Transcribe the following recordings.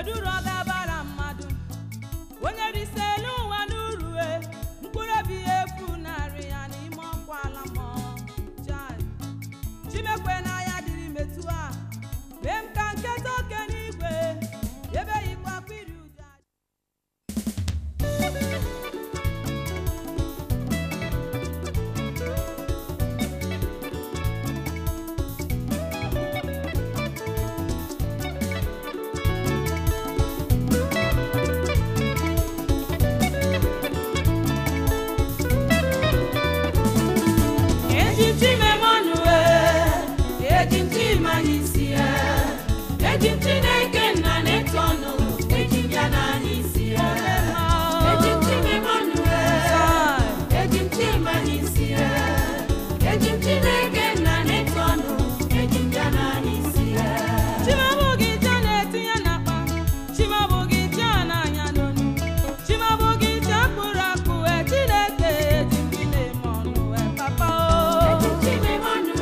kedu uru ọ ga-abara mmadụ onye risi elu ụwa n'uru e mkpụrụ obi ya efu narị ya n'ime ọkwa ala mmụọ Chai. chimekwe n'anya dịrị metụ a mee m ka nketa oke n'igwe ebe yikwa akwa iri ụja eji m chimemọnụ eji m chimanya isi ya eji m chineke nna na-etu ọnụ eji m ya n'anya isi ya eji m chimemọnụ eji m chimanya isi ya eji m chineke nna na-etu ọnụ eji m ya n'anya isi ya chimabụghị je na-etinye n'akpa chimabụghị je n'anya n'onu chimabụghị je kpụrụ akpụ wee chineke eji m gị na-eme ọnụ wee papa o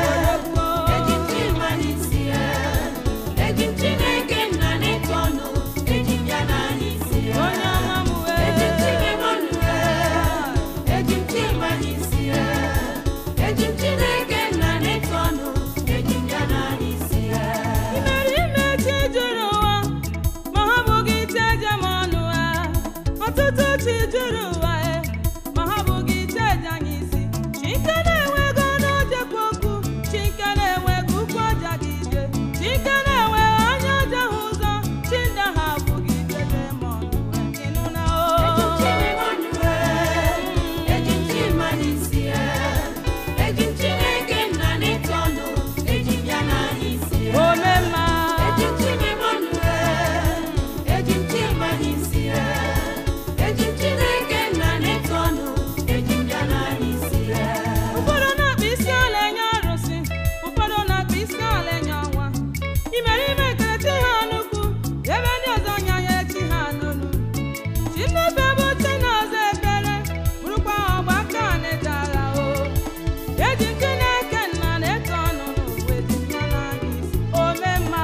onye ọma m wee imere ime chi juru ụwa ma ha bụghị chi eje m ọnụ ha ọtụtụ chi juru ụwa e ma ha bụghị chi eje anyị isi chi nke na-enwego ọnụ ojekwa okwu chi nke na-enwego ụkwụ ọja gị ije chi nke na-enweghị anya ọja ha ụzọ chi ndị ha abụghị ije je m ọnụ wee ịnụ na o omemma ụfọdụ na-akpa isi ala enye arụsị ụfọdụ na-akpa isi ala enye ọnwa imere ime ekele chi ha nnukwu ebe ndị ọzọ nyanye chi ha n'onu chi nnefe bụ chi na-ọzọ ekele bụrụkwa ọgba aka na-ejala o eji nke na-eke nna na-eto ọnụ n'ụwa eji ya n'anya isi omemma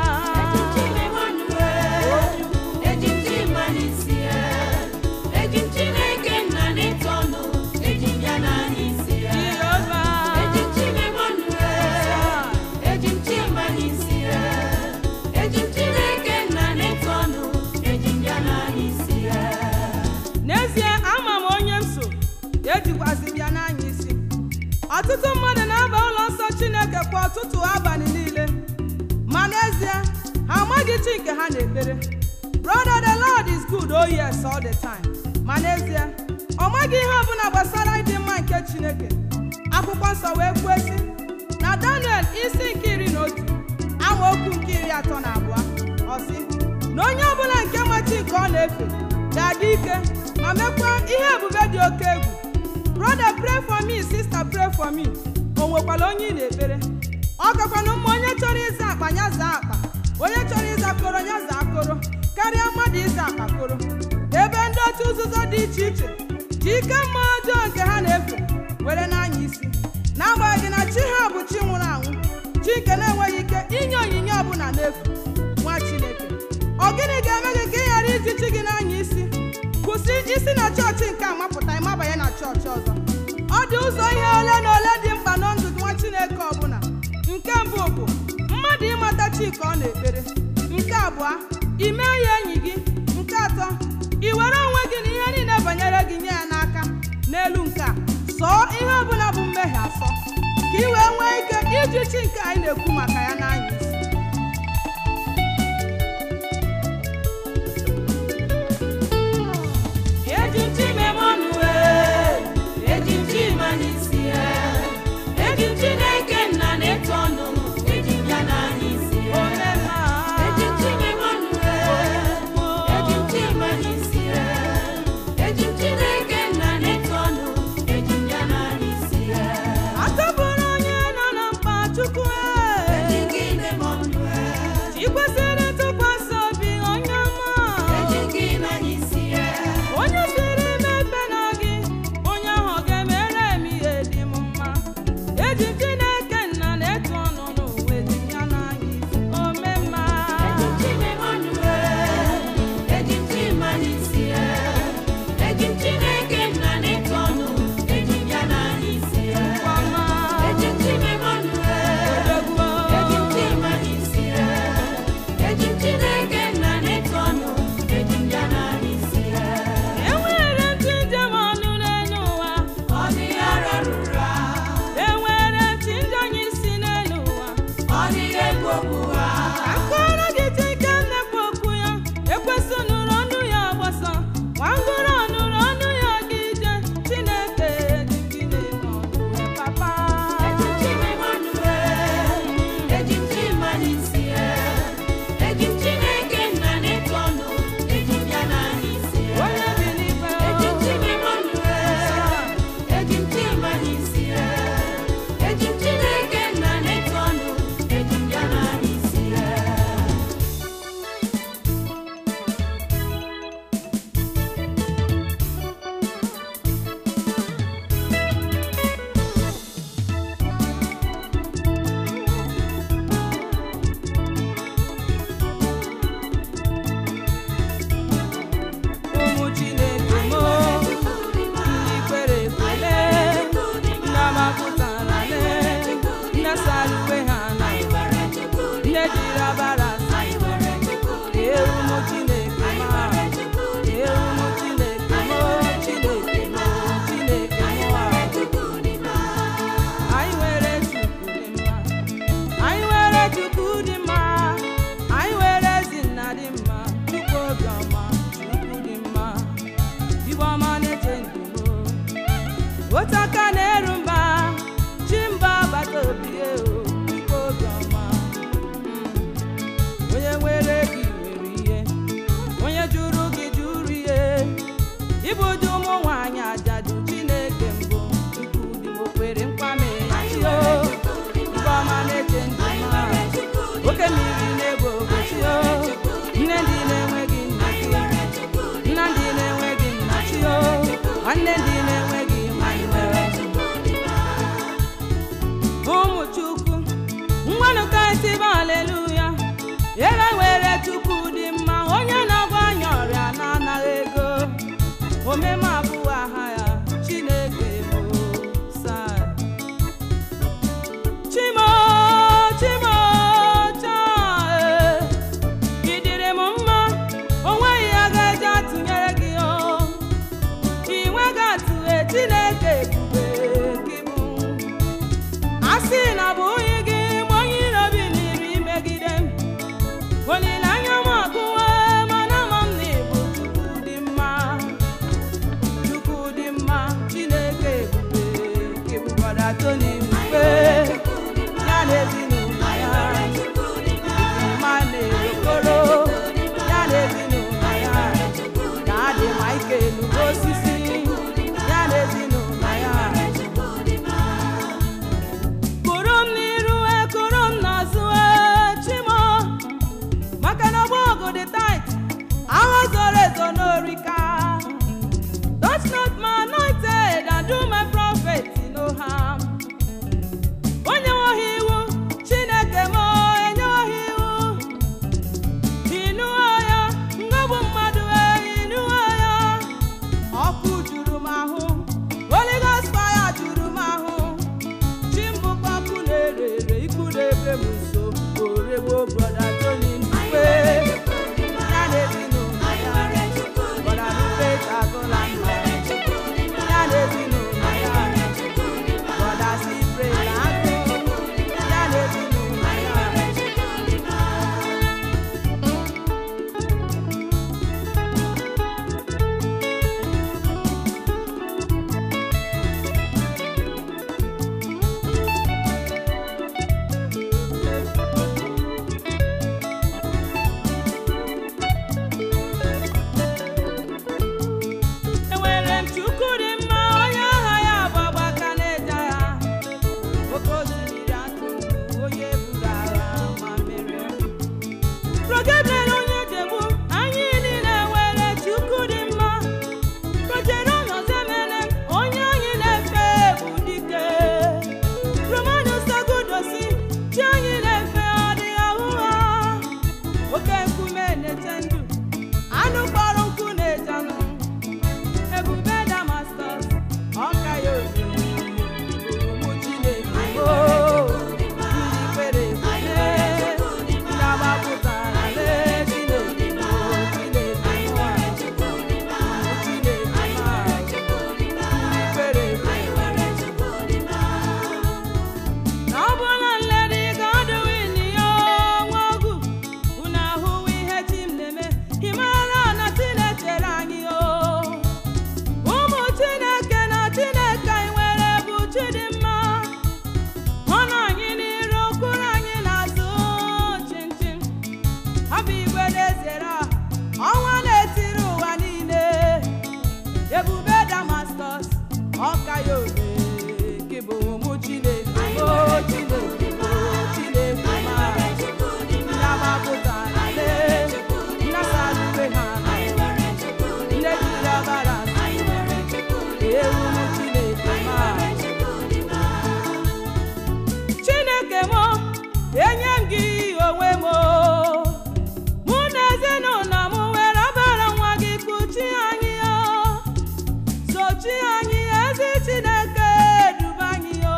jehova n'ezie ama m onye m so ejikwazi m ya n'anya isi ọtụtụ mmadụ na-aba ụlọ nsọ chineke kwa ọtụtụ abalị niile ma n'ezie ha amaghị chi nke ha na-ekpere brother the lord is good oh yes all the time ma n'ezie ọ maghị ihe ọbụla gbasara ịdị mma nke chineke akwụkwọ nsọ wee kwuo sị na daniel isi nke iri na otu amaokwu nke iri atọ na abụọ ọ sị na onye ọbụla nke ma chi nke ọ na-efe ga-adị ike ma mekwa ihe ebube dị oke egwu brother pray for me sister pray for me o nwekwara onye ị na-ekpere ọ gakwana mma onye chọrọ ịza akpa ya zaa akpa onye chọrọ ịza koro ya zaa koro karịa mmadụ ịza akpa koro ebe ndị otu nzuzo dị iche iche ji ike mma ọjọọ nke ha na-efe were n'anya isi n'agbanyeghị na chi ha bụ chi nwụrụ anwụ chi nke na-enweghị ike inye onyinye ọbụla n'efu nwa chineke ọ gịnị ga-eme gị ka ị ghara iji chi gị n'anya isi kwụsị isi na chọọchị nke a mapụta ịmabanye na chọọchị ọzọ ọ dị ụzọ ihe ole na ole dị mkpa na ndụ nwa chineke ọbụla nke mbụ bụ mmadụ ịmata chi ka ọ na-ekpere nke abụọ ime ya enyi gị nke atọ ị were onwe gị na ihe niile banyere gị nye ya n'aka n'elu nke a sọọ ihe ọbụla bụ mmehie asọ ka ị wee nwee ike iji chi nke anyị na-ekwu maka ya n'anya isi Eji m chimemọnụ eji m chimanya isi ya eji m chineke nna na-eto ọnụ eji m ya n'anya isi ya omemma eji m chimemọnụ eji m chimanya isi ya eji m chineke nna na-eto ọnụ eji m ya n'anya isi ya atọpụrụ onye nọ na mkpa chukwu eji e gị ime m otu aka na-eru mba chi mba agbata obi ya o biko obiọma onye nwere gị nwere ihe onye jụrụ gị jụrụ ihe ịbụ dị ụmụ nwaanyị ajadu chineke mbụ chukwu dị m okwere mkpame chi o nke ọma na-eche ndụ ma oke mmiri na-egbo ogbochi o nne ndị na-enweghị nna chi nna ndị na-enweghị nna chi o nwanne ndị na-enweghị nwanne ụmụ chukwu ngwanụ ka etibe aleluya ere were chukwu dị mma onye na-agwa anyị ọrịa na-anaghị ego omeme abụọ aha ya chineke bụ saa chimo chimo chaa ị dịrị m mma o nweghị ya ga-eji atụnyere gị o ị nweghị atụghe chineke ebube gị bụ a sị na ọ bụghị gị ma onye iro biliri imegide m olileanya m agụwa mana ama m na ịbụ chukwu dị mma chukwu dị mma chineke ebube gị bụkwara toni mkpe ya na ezinụlọ ya ma na-ekoro ya na ezinụlọ ya ka adị ma ike elu osisi ya na ezinụlọ ya kụrụ m n'iru e kụrụ m n'azụ e chimo maka na ọgba ọgụ dị tait agha zoro ezo n'orika touch not my anointed and do my prophet no harm onye nweghị iwu chineke m enyeghị iwu ịnụọ ya ngọbụ mmadụ e ịnụọ ya ọkụ juru m ahụ Holy Ghost fire juru m ahụ chimbụkpọkụ na-ere ere ikwu na-ebe m nso oregbo brọda toni mkpe ya na ezinụlọ ya brọda mkpe agụla mma ya na ezinụlọ ya brọda sipre na agụ ya na ezinụlọ ya enwere m chukwu dị mma onye aha ya bụ agbaka na-eje agha oke osimiri atụ onye buru agha ma merie progebrel onye jegbu anyị niile nwere chukwu dị mma projere ọnọzemene onye anyị na-efe bụ dike romanu sagudosi chi anyị na-efe ọ dị ahụ ha oke nkume na-eche ndụ anụ kpọrọ nkụ na-eje anụ ebube damascus ọka ya obi ụmụ chineke o ndị kwere ekwe ndị agbapụtara lee chineke o chineke nwa ụmụ chineke ma ndị kwere ekwe na ọ bụla nlere ka ọ dịghị n'ihe ọnwa ọgwụ unu ahụwo ihe chi m na-eme ị mara na chinechere anyị o ụmụ chineke na chineke anyị nwere bụ chi dị mma ọ nọ anyị n'iru okpuru anyị n'azụ chinchin ọ bụ igwe na-ezere ọha ọnwa na-etiri ụwa niile ebube damascus ọka ya obe gị bụ ụmụ chineke o chineke o chineke ma ndị agbapụtara lee ndị asarube ha na ndị jiri ọbara ewu ụmụ chineke ma chineke m enye m gị onwe m mụ na ezinụlọ m were ọbara nwa gị kpuchi anyị o sochi anyị ezi chineke duba anyị o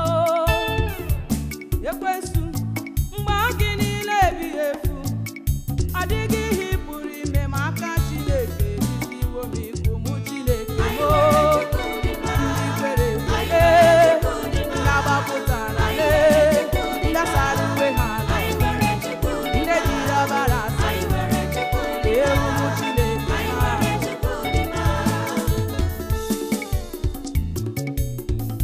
ekwensu mgbe gị niile ebighị efu adịghị ihe ị pụrụ ime ma aka chineke ebiziwo m ikwu mụ chineke mo ndị kwere ekwe ndị agbapụtara lee ndị asara uwe ha ala ndị jiri ọbara asa ewu mụ chineke ha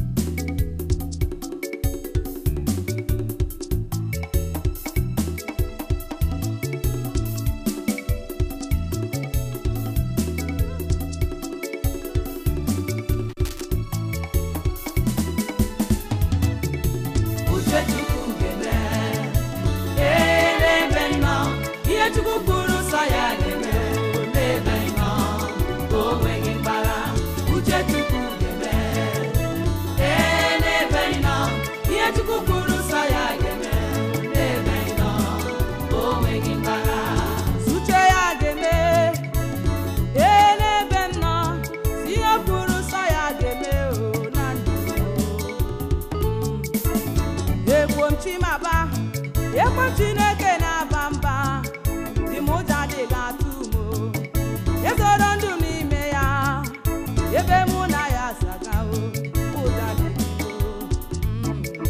m chimaba ekwe m chineke na-aba mba dị m ụjọ adịghị atụ m o. ezoro ndụ n'ime ya ebe mụ na ya zagao ụjọ adịghị m o.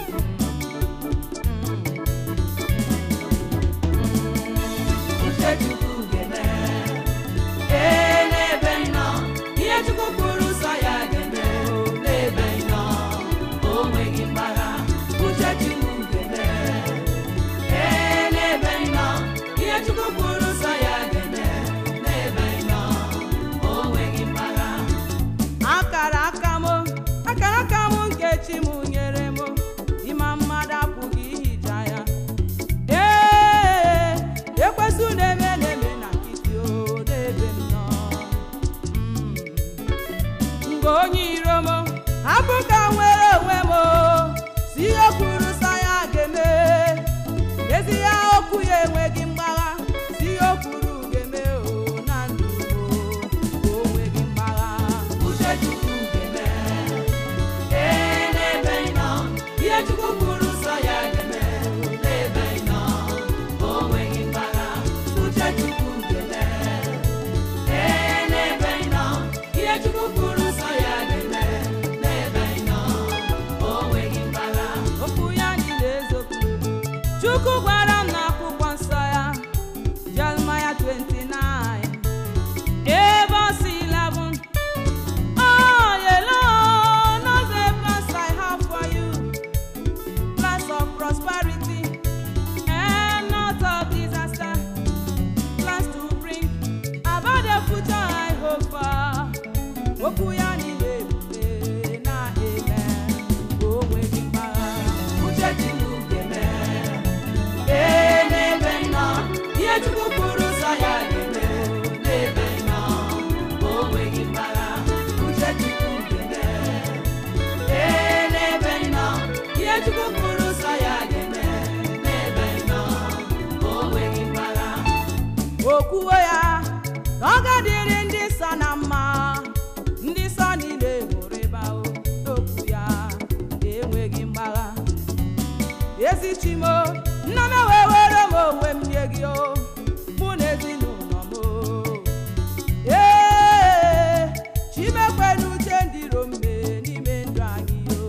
uche chukwu ga-eme ee n'ebe ị nọ ihe chukwu kwuru nsọ ya ga-eme o n'ebe ị nọ o nweghị mgbagha uche chukwu ga-eme ee n'ebe ị nọ ihe chukwu kwuru nsọ ya ga-eme n'ebe ị nọ o nweghị mgbagha akara aka m akara aka m nke chi m nyere m ịma mmadụ apụghị ihicha ya ee ekwesị na-eme na-eme na nkịtị o n'ebe m nọ Mm. mgbe onye iro m hapụ ka m nwere onwe m o, si ihe kwuru sọ ya ga-eme ezi ya okwu ya enweghị mgbagha si ihe o kwuru ga-eme o na ndụ m o onweghị mgbagha uche chukwu ga-eme ee n'ebe ị nọ ihe chukwu kwuru nsọ ya ga-eme n'ebe ị nọ o nweghị mgbagha uche chukwu ga-eme ee n'ebe ị nọ ihe chukwu kwuru nsọ ya ga-eme n'ebe ị nọ o nweghị mgbagha okwu ya niile eziokwu chukwu gwara m n'akwụkwọ nsọ ya jeremaya 29 ebe ọ si 11 Oh, yellow, knows the plans I have for you, plans of prosperity and not of disaster, plans to bring about the future I hope for. Okwu ya niile ebube na-eme o nweghị mgbagha. uche chukwu ga-eme ee n'ebe ị nọ ihe chukwu kwuru nsọ ya ga-eme n'ebe ị nọ o nweghị mgbagha uche chukwu ga-eme ee n'ebe ị nọ ihe chukwu kwuru nsọ ya ga-eme n'ebe ị nọ o nweghị mgbagha okwuwo ya na ọ ga-adịrị ndị nsọ na mma ndị nsọ niile hụrụ ebe ahụ n'okwu ya enweghị mgbagha ezi chimo nna m wee were m onwe m nye gị o mụ na ezinụlọ m o. ee chimekwe n'uche ndị iro mbe n'ime ndụ anyị o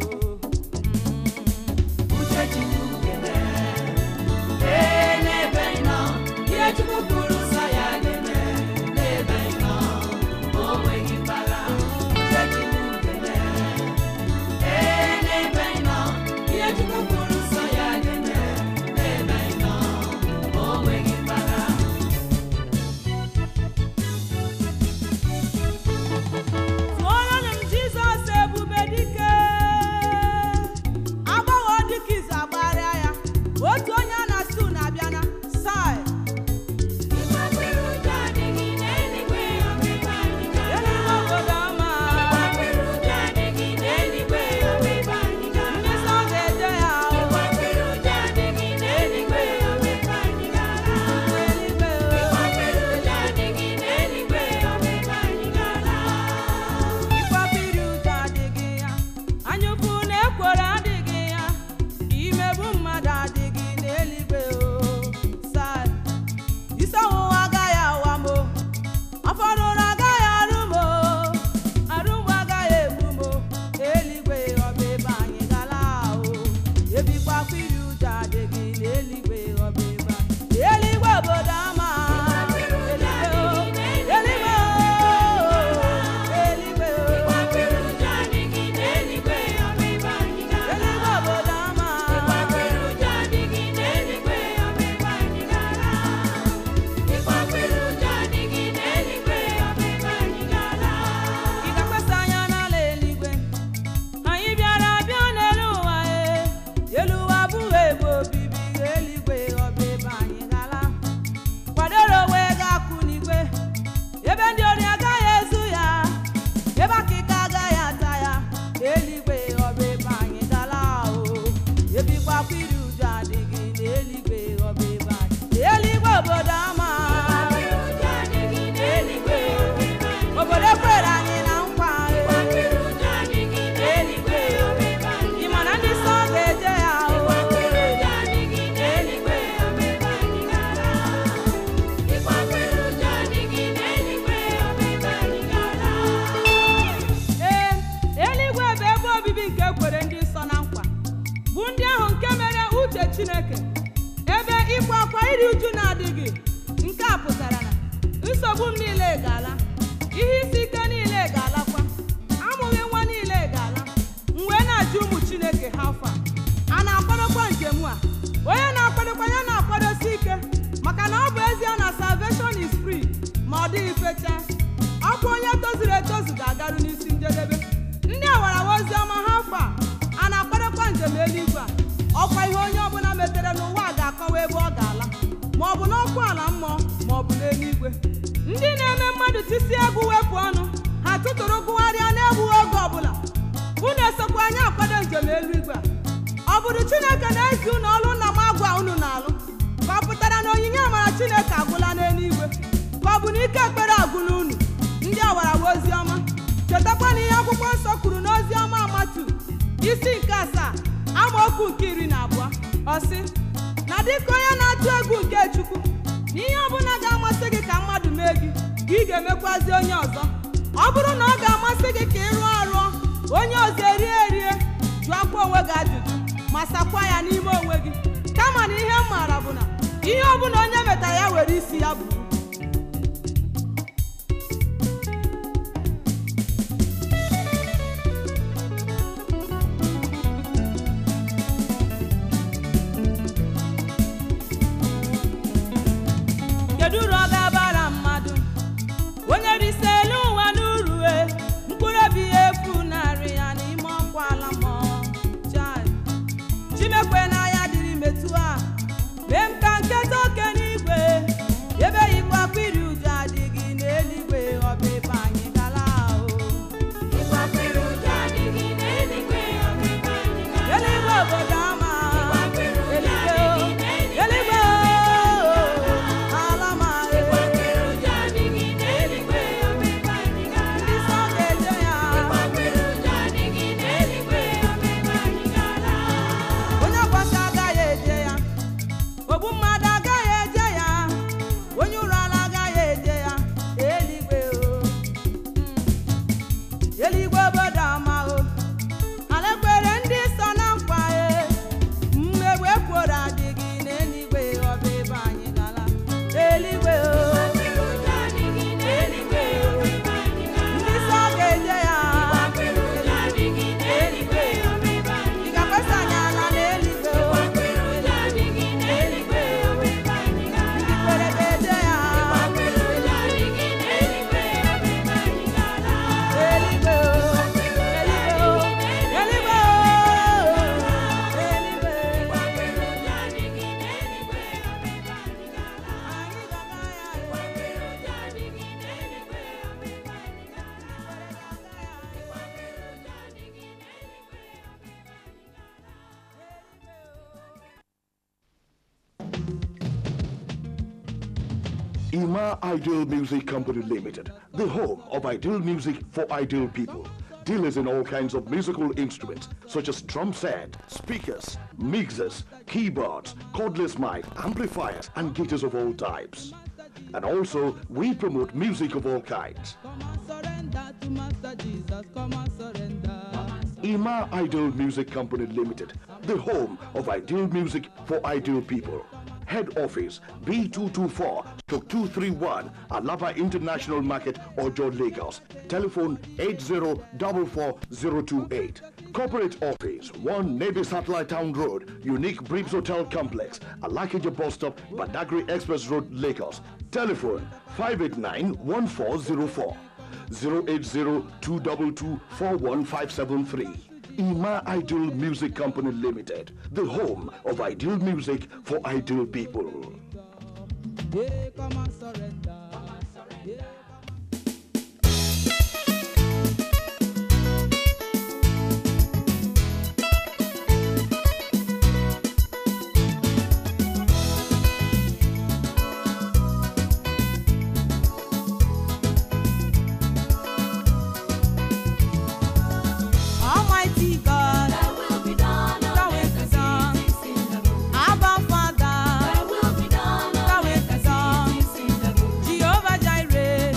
uche chukwu ga-eme ee n'ebe ị nọ ihe chukwu kwuru nsọ ya ga-eme n'ebe ị nọ o nweghị mgbagha uche chukwu ga-eme ee n'ebe ị nọ ihe chukwu kwuru nsọ ya ga-eme obibi nke ekwere ndị nsọ na nkwa bụ ndị ahụ nke mere uche chineke ebe ịkwa akwa iri uju na-adịghị nke a pụtara na nsogbu m niile ga-ala ihe isi ike niile ga-alakwa amụghị nwa niile ga-ala m wee na-ajụ ụmụ chineke ha afọ a a na-akwadokwa njem a onye na-akwadokwa ya na-akwadosi ike maka na ọ bụ ezie na salvation is free ma ọ dịghị fecha ọkwa onye tozuru etozu ga-agaru n'isi njedebe ndị awarawa ozi ọma ha afọ a a na-akwadokwa njem eluigwe a ọkwa ihe onye ọbụla metere n'ụwa a ga-akọwa ebe ọ ga-ala ma ọ bụ n'ọkụ ala mmụọ ma ọ bụ n'eluigwe ndị na-eme mmadụ tisi egwu wepụ ọnụ ha tụtụrụ gụgharịa na-egbughị oge ọbụla unu esokwa anyị akwado njem eluigwe a ọ bụrụ chineke na-ezi unu ọlụ nna m agwa unu na-alụ ka ọ pụtara na onyinye amara chineke agwụla n'eluigwe ka ọ bụ na ike ekpere agwụla unu ndị awarawa ozi ọma chetakwa na ihe akwụkwọ nsọ kwuru n'ozi ọma amatu isi nke asaa amaokwu nke iri na abụọ ọ sị na dịka onye na-atụ egwu nke chukwu na ihe ọbụla ga-amasị gị ka mmadụ mee gị ka ị ga-emekwazi onye ọzọ ọ bụrụ na ọ ga-amasị gị ka ị rụọ arụọ onye ọzọ erie erie jụọkwa onwe gị ajụjụ ma sakwa ya n'ime onwe gị kama na ihe m maara bụ na ihe ọbụla onye metara ya were isi ya buru kedu uru ọ ga-abara mmadụ onye risi elu ụwa n'uru e mkpụrụ obi ya efu narị ya n'ime ọkwa ala mmụọ Chai. chimekwe n'anya dịrị metụ a mee m ka nketa oke n'igwe ebe yikwa akwa iri uju adịghị n'eluigwe ọba ebe anyị gala ahụ eluigwe obodo ama eluigwe o, eluigwe o, ala ma ndị nsọ ga-eje ya onye ọkwasị agaghị eje ya ogbu mmadụ agaghị eje ya onye ụrụ ala agaghị eje ya eluigwe o Mm. eluigwe obodo ama o ala ekwere ndị sọ na nkwa e mmegbu ekworo adịghị n'eluigwe ọba ebe anyị gala eluigwe o ndị sọ ga-eje ya eluigwe ị ga-akwasa anyị ala n'eluigwe o ndị kwere ga-eje ya eluigwe o eluigwe o eluigwe o eluigwe anyị ga-aga ya Ima Ideal Music Company Limited, the home of ideal music for ideal people. Dealers in all kinds of musical instruments such as drum set, speakers, mixers, keyboards, cordless mic, amplifiers, and guitars of all types. And also, we promote music of all kinds. Come and surrender to Master Jesus. Come and surrender. Ima Ideal Music Company Limited, the home of ideal music for ideal people. Head office B224 231 Alaba International Market, Ojo, Lagos. Telephone 8044028. Corporate office 1 Navy Satellite Town Road, Unique Breeds Hotel Complex, Alakija Bus Stop, Badagry Express Road, Lagos. Telephone 589 1404. 080-222-41573. Ima Ideal Music Company Limited, the home of ideal music for ideal people. Yeah, come and surrender. Yeah. Almighty God, Thou will be done. Abba Father, Thou will be done. Jehovah Jireh,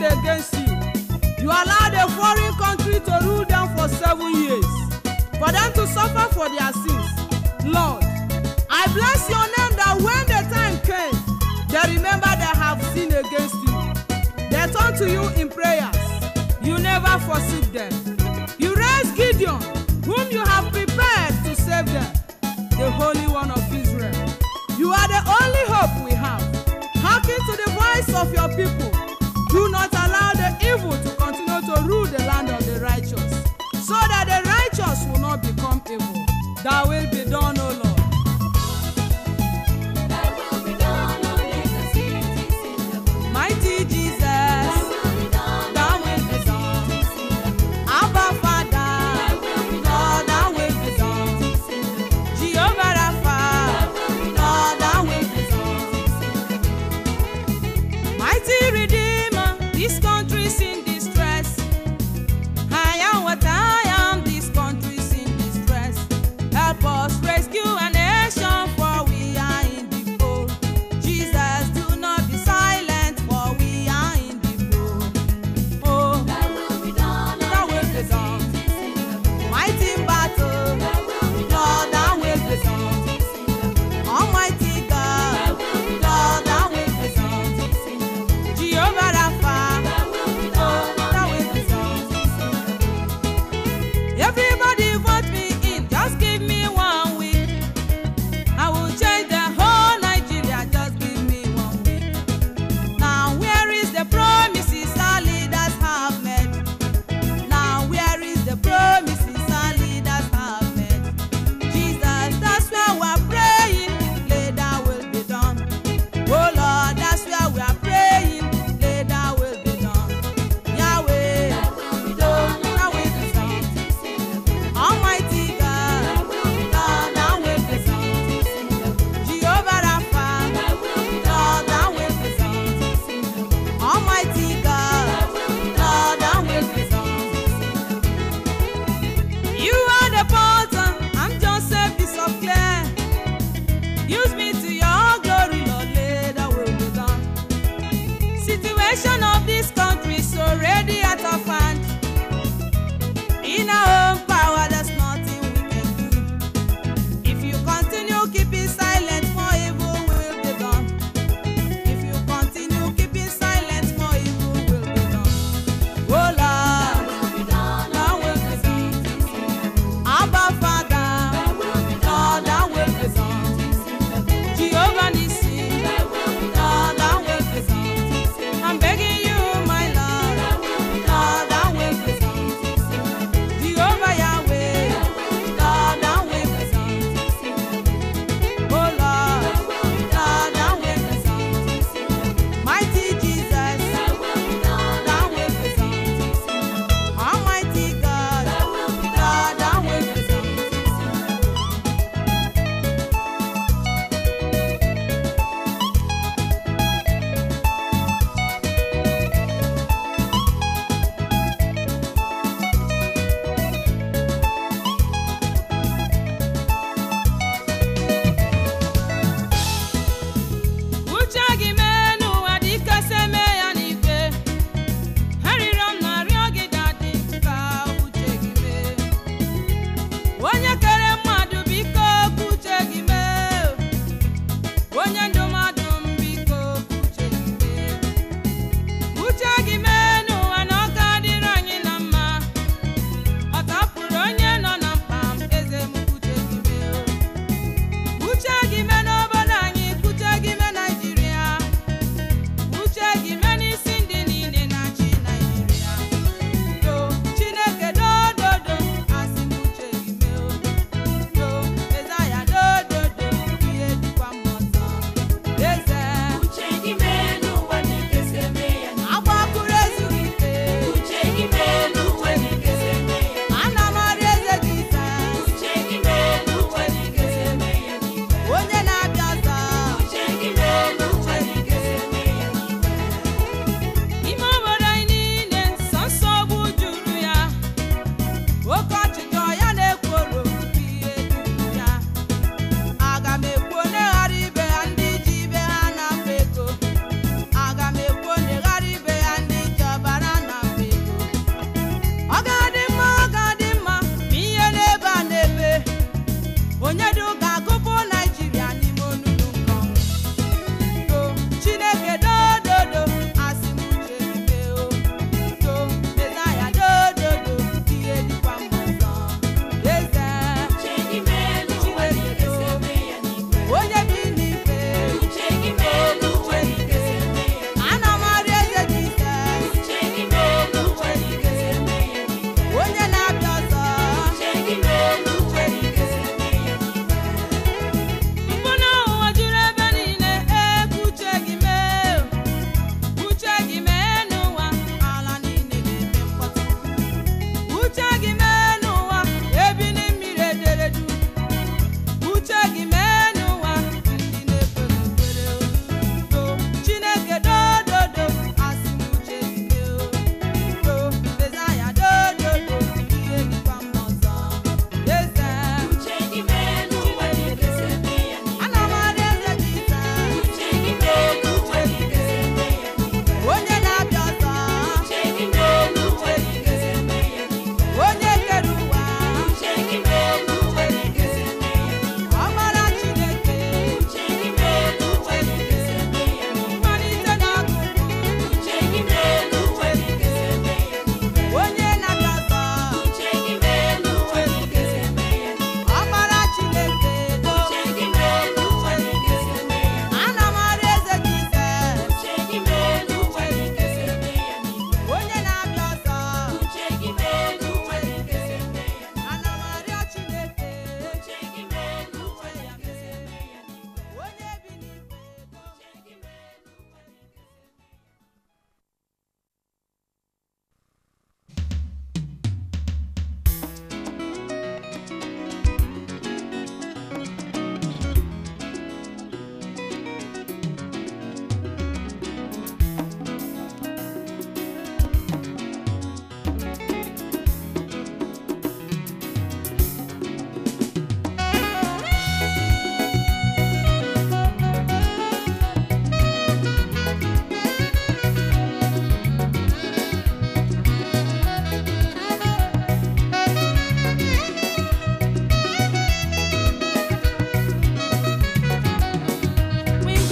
sinned against you. You allowed a foreign country to rule them for seven years, for them to suffer for their sins. Lord, I bless your name that when the time came, they remember they have sinned against you. They turn to you in prayers. You never forsake them. You raised Gideon, whom you have prepared to save them, the Holy One of Israel. You are the only hope we have. Hearken to the voice of your people. Do not allow the evil to continue to rule the land of the righteous, so that the righteous will not become evil. Thy will be done, O Lord. Thy will be done on earth as it is in heaven. Mighty Jesus, Thy will be done Thy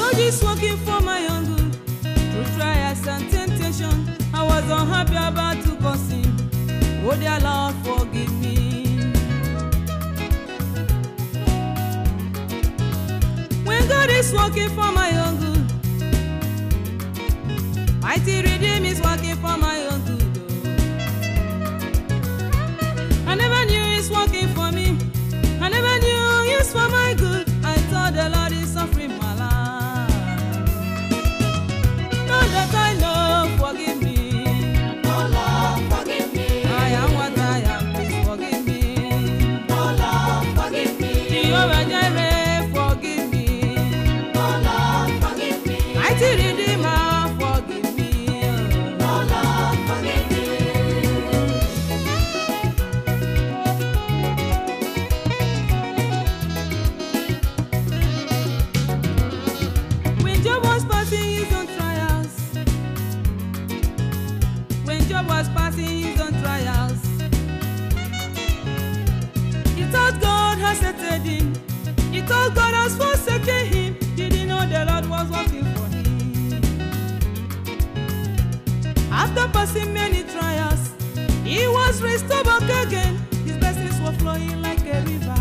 God is working for my own good. Through trials and temptation, I was unhappy about to go sin. Oh dear Lord, forgive me. When God is working for my own good, mighty redeem is working for my own good. oh. I never knew He's working for me. I never knew He's for my good. I thought the Lord is suffering my life. Now that I know, forgive me. Oh Lord, forgive me. I am what I am, please forgive me. Oh Lord, forgive me. Jehovah Jireh, forgive me. Oh Lord, forgive me. Mighty Redeemer, forgive me. Oh Lord, forgive me. When Job was passing his own trials, when Job was passing his own trials, he thought God has settled him. He thought God has forsaken him. Didn't know the Lord was working for him. After passing many trials, he was restored back again. His blessings were flowing like a river.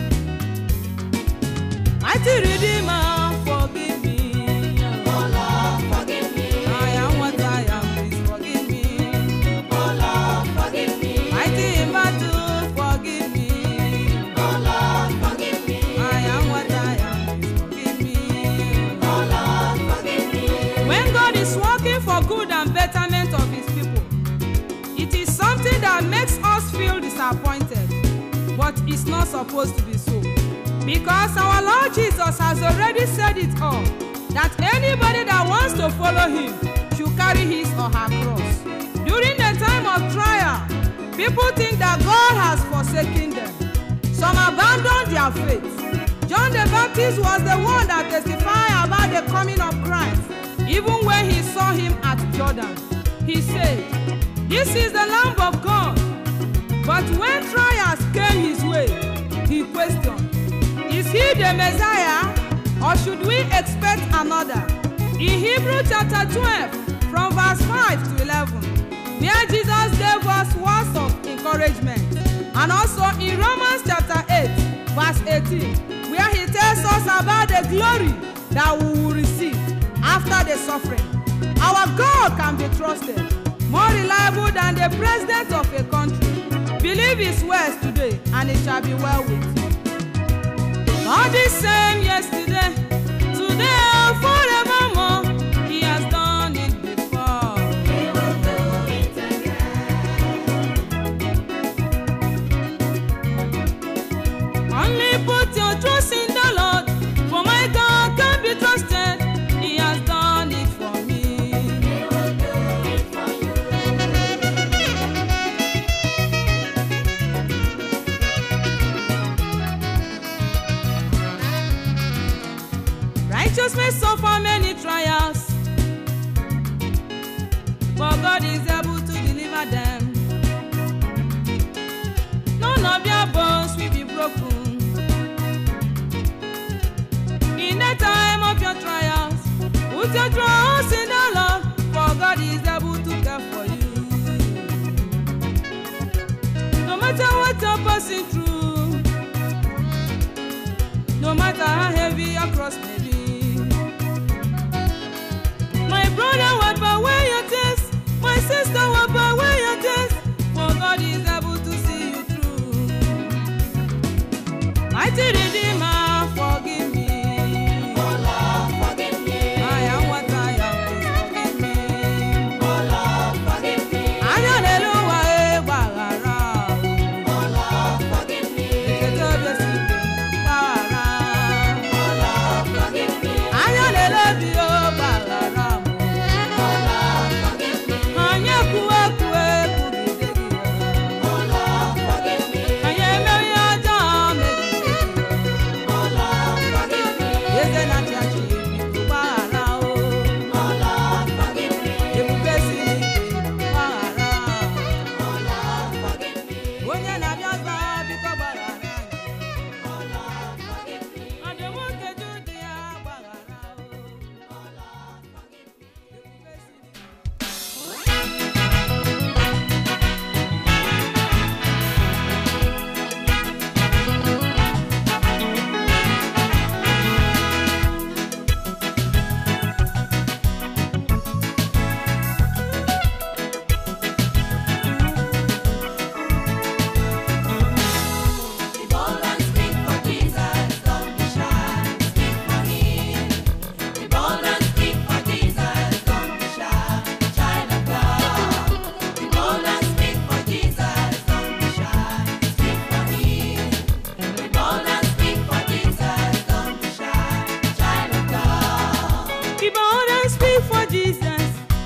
Mighty Redeemer, forgive me. Oh Lord, forgive me. I am what I am, please forgive me. Oh Lord, forgive me. Mighty in battle, forgive me. Oh Lord, forgive me. I am what I am, please forgive me. Oh Lord, forgive me. When God is working for good and betterment of His people, it is something that makes us feel disappointed, but it's not supposed to be so. Because our Lord Jesus has already said it all that anybody that wants to follow Him should carry his or her cross. During the time of trial, people think that God has forsaken them. Some abandon their faith. John the Baptist was the one that testified about the coming of Christ. Even when he saw him at Jordan, he said, This is the Lamb of God. But when trials came his way, he questioned, Is he the Messiah or should we expect another? In Hebrew chapter 12, from verse 5 to 11, where Jesus gave us words of encouragement, and also in Romans chapter 8, verse 18, where he tells us about the glory that we will receive after the suffering. Our God can be trusted, more reliable than the president of a country. Believe his words today, and it shall be well with you. God is same yesterday, today, and forevermore. He has done it before. He will do it again. Only put your trust in the Lord, for my God can be trusted. He has done it for me. He will do it for you. Righteous may suffer many trials, but God is able to deliver them. None of your bones will be broken. In the time of your trials, put your trust in the Lord, for God is able to care for you. No matter what you're passing through, no matter how heavy your cross may be. My brother, wipe away your tears. My sister, wipe away your tears. For God is able to see you through. Mighty Redeemer, forgive me. Oh Lord, forgive me. I am what I am, please forgive me. Oh Lord, forgive me. Ayọ̀lélúwà ẹ gbàràrà o. Oh Lord, forgive me. Èké tó bẹ̀ sí pé ń pààrà. Oh Lord, forgive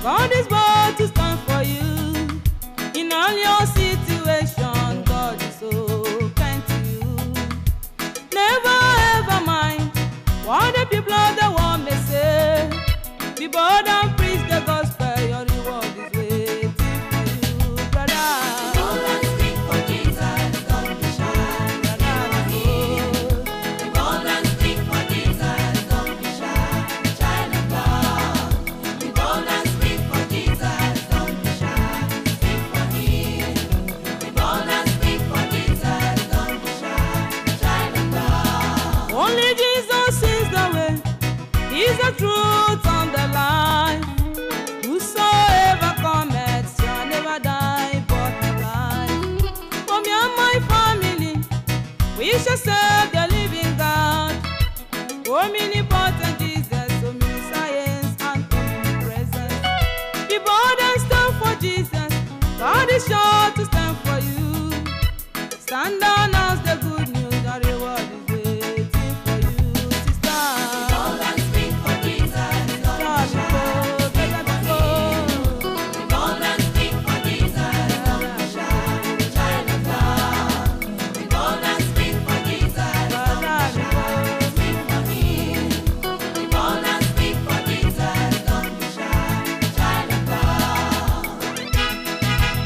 God is bound to stand for you. In all your situation, God is so kind to you. Never ever mind what the people of the world may say. Be bold and preach the gospel, your reward is waiting for you, brother. All and speak for Jesus, don't be shy. Brother, All and speak for Jesus, don't be shy. Child of God. All and speak for Jesus, don't be shy. Speak for Him. All and speak for Jesus, don't be shy. Child of God. Only Jesus is the way, He's the truth and the life. Whosoever cometh shall never die but have life. For me and my family, we shall serve the living God. Omnipotent Jesus, omniscience and omnipresence. Be bold and stand for Jesus. God is sure to stand for you. Stand down as the good news, the reward is waiting for you, sister. All and speak for Jesus, don't be shy. Better before. All and speak for Jesus, don't be shy. Child of God. All and speak for Jesus, don't be shy. Speak for Him. All and speak for Jesus, don't be shy. Child of God.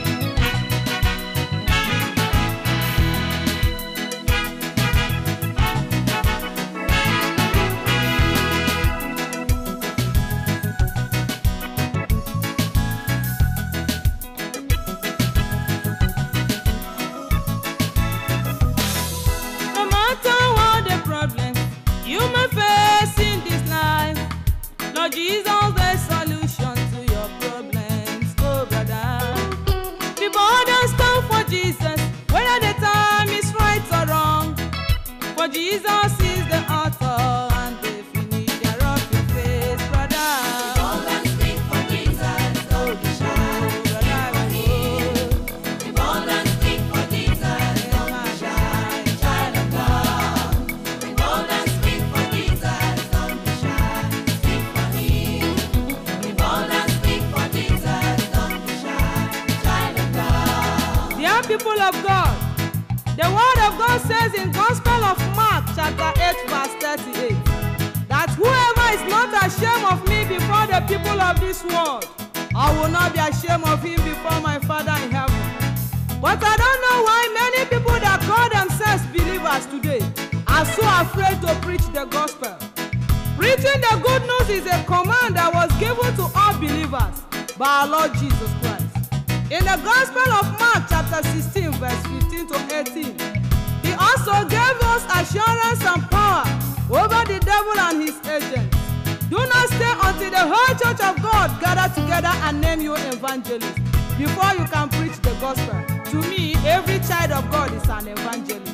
No matter what the problem you may face in this life, Lord Jesus, the solution to your problems, oh brother. Be bold and stand for Jesus, whether the time is right or wrong. For Jesus is the author and the finisher of your faith, brother. All and speak for Jesus, don't be shy. Oh, brother, oh. All and speak for Jesus, don't be shy. Child of God. All and speak for Jesus, don't be shy. Speak for Him. All and speak for Jesus, don't be shy. Child of God. Dear people of God, the word of God says in Gospel of Mark chapter 8 verse 38 that whoever is not ashamed of me before the people of this world, I will not be ashamed of him before my Father in heaven. But I don't know why many people that call themselves believers today are so afraid to preach the gospel. Preaching the good news is a command that was given to all believers by our Lord Jesus Christ. In the Gospel of Mark, chapter 16, verse 15 to 18, he also gave us assurance and power over the devil and his agents. Do not stay until the whole church of God gather together and name you evangelist before you can preach the gospel. To me, every child of God is an evangelist.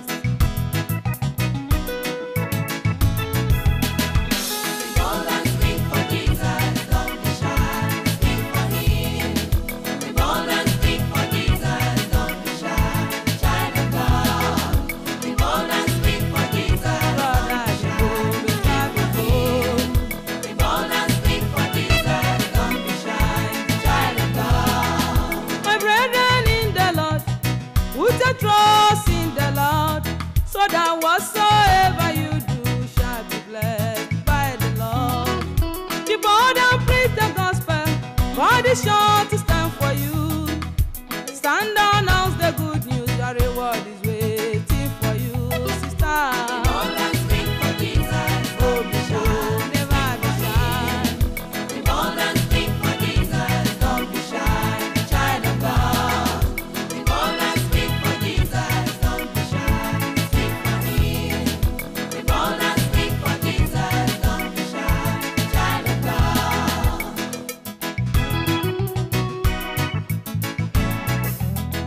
All and speak for Jesus, don't be shy. Speak for Him. All and speak for Jesus, don't be shy. Child of God. All and speak for Jesus, don't be shy. All and speak for Jesus, don't be shy. Child of God. My brethren in the Lord, put your trust in the Lord, so that whatsoever you do shall be blessed by the Lord. Be bold and preach the gospel, God is sure to stand for you. Stand down, announce the good news, your reward is waiting for you, sister. All and speak for Jesus, Oh, don't be be sure, shy. never be shy. All and speak for Jesus, don't be shy. Child of God. All and speak for Jesus, don't be shy. Speak for Him. All and speak for Jesus, don't be shy. Child of God.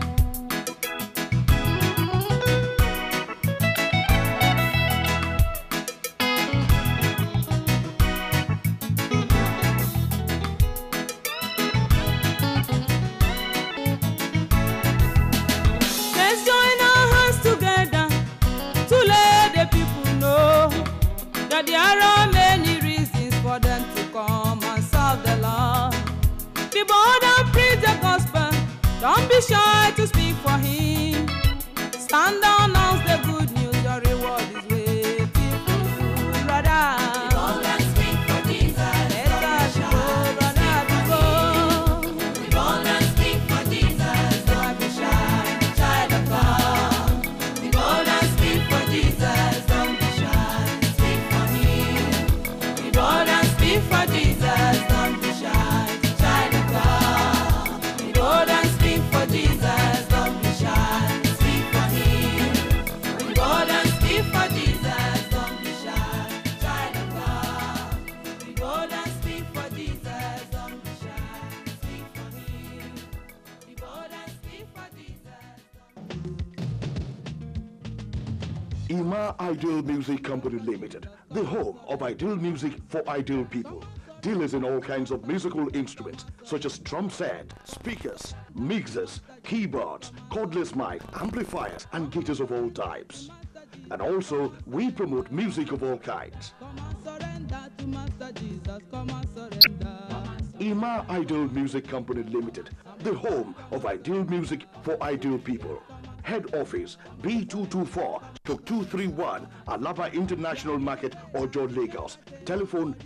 Ima Ideal Music Company Limited, the home of ideal music for ideal people. Dealers in all kinds of musical instruments such as drum set, speakers, mixers, keyboards, cordless mic, amplifiers, and guitars of all types. And also, we promote music of all kinds. Come and surrender to Master Jesus. Come and surrender. Ima Ideal Music Company Limited, the home of ideal music for ideal people. Head office B224 231 Alaba International Market, Ojo, Lagos. Telephone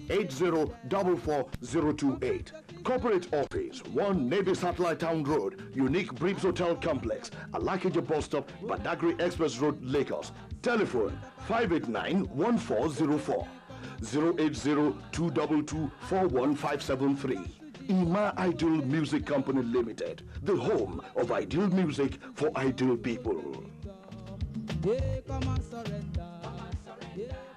8044028. Corporate office 1 Navy Satellite Town Road, Unique Bribs Hotel Complex, Alakija Bus Stop, Badagry Express Road, Lagos. Telephone 589 1404. 080-222-41573. Ima Ideal Music Company Limited, the home of ideal music for ideal people. Yeah, come and surrender. Yeah.